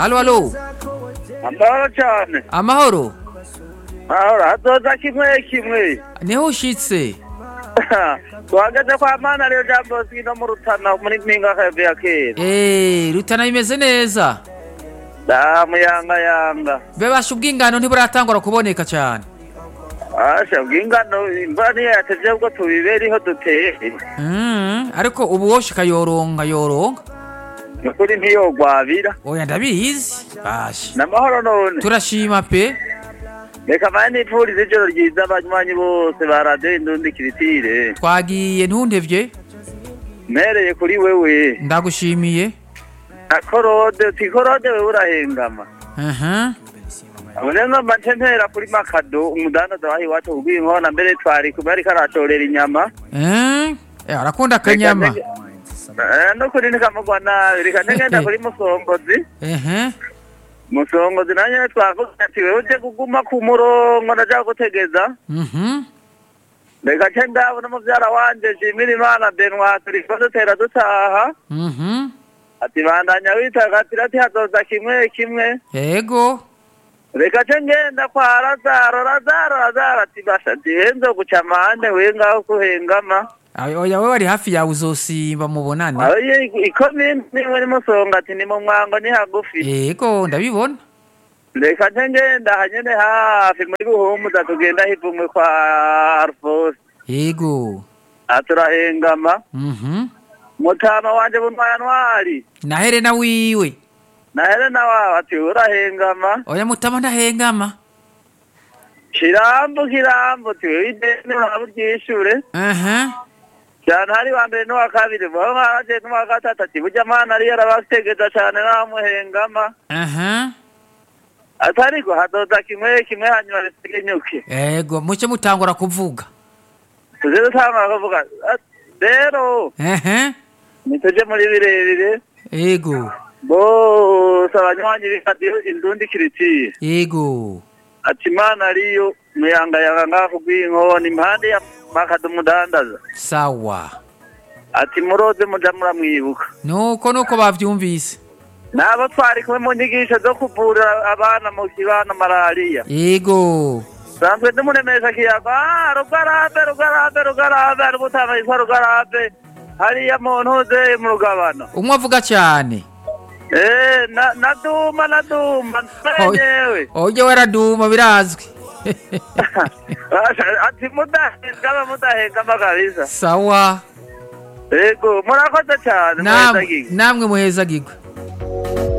alo alo amahoro cyane amahoro ahora hazoza kimwe kimwe niho ushitse tuhagaze kwa mana rero jambo sino mu rutana muri mpinga kave ya kera Eh, rutana bimeze neza da muyanga yanga bebasha ubwingano ntiburatangura kuboneka cyane asha bw'ingano imvura niyo yatevye ubwo tubiberiho duteye Mm, ariko ubu woshika yoronga yoronga nukuri ntiyogwabira oya ndabizi basha n'amahoro none turashima pe reka mane nipfuriza ijoro ryiza abanywanyi bose ba radiyo indundi kiritire twagiye ntuntevye mpereye kuri wewe ndagushimiye na korode uti korode wewe urahengama aha Unenga manje mpera kuri makado umudandaza wahi iwacu kubw'inkona mbere twari kuba ariko aratorera inyama Eh, eh, arakunda akanyama Eh, no kuri nikamugwa nabi reka ngenda kuri musongozi ehe musongozi nanye twavuga ati wewe uje kuguma ku murongo ndaja gutegeza mhm reka ce ndabona muvyara wanje shimira imana benwa turiko dutera dutaha mhm ati bandanya witagatira ati hazoza kimwe kimwe yego reka ce ngenda kwa razaro razaro razaro ati basha dihenzo guca amande we ngaho kuhengama Ay- oya we wari hafi yawe uzosimba mubonane ayo ikomini niwe ni musonga ati ni mu mwango ni hagufi yego ndabibona reka nce ngenda hanyene hafi muri buhumuza tugenda hivumwe kwa arfos yego aturahengama mhm mutama wanje bunwaya ntwari na Helena wiwe na helena wawe ati urahengama oya mutama ndahengama kirambo kirambo ati wewe ideni uraba uryishure aha cyane hari wa mbere n'uwa kabiri bo nkaraje n'uwa gatatu ati burya mana ariyo arabategeza cane namuhengama aha atariko hadoza kimwe kimwe hanyuma ritegenyuke yego muce mutangura kuvuga tuze dutangura kuvuga "Ah, rero ehe nituje muri birebire yego bose abanywanyi b'ikadiyo indundi kiritiye yego ati imana ariyo muyangayanga ngaho rw'inkoni impande ya makado umudandaza sawa ati muroze muja muramwibuka nuko nuko bavyumvise nabo twari kumwe mu nyigisho zo kuvura abana mu kibano malariya yego sanzwe ndimuremesha kiyaga "Ah, rugarabe rugarabe rugarabe ari gutanga yitwa rugarabe hariya mu ntuze mu rugabano umwe avuga cyane Eh, na- naduma naduma menyewe oye waraduma birazwi ati mudahengama mudahengama kabisa sawa yego murakoze cyane namwe muhezagirwe. namwe muhezagirwe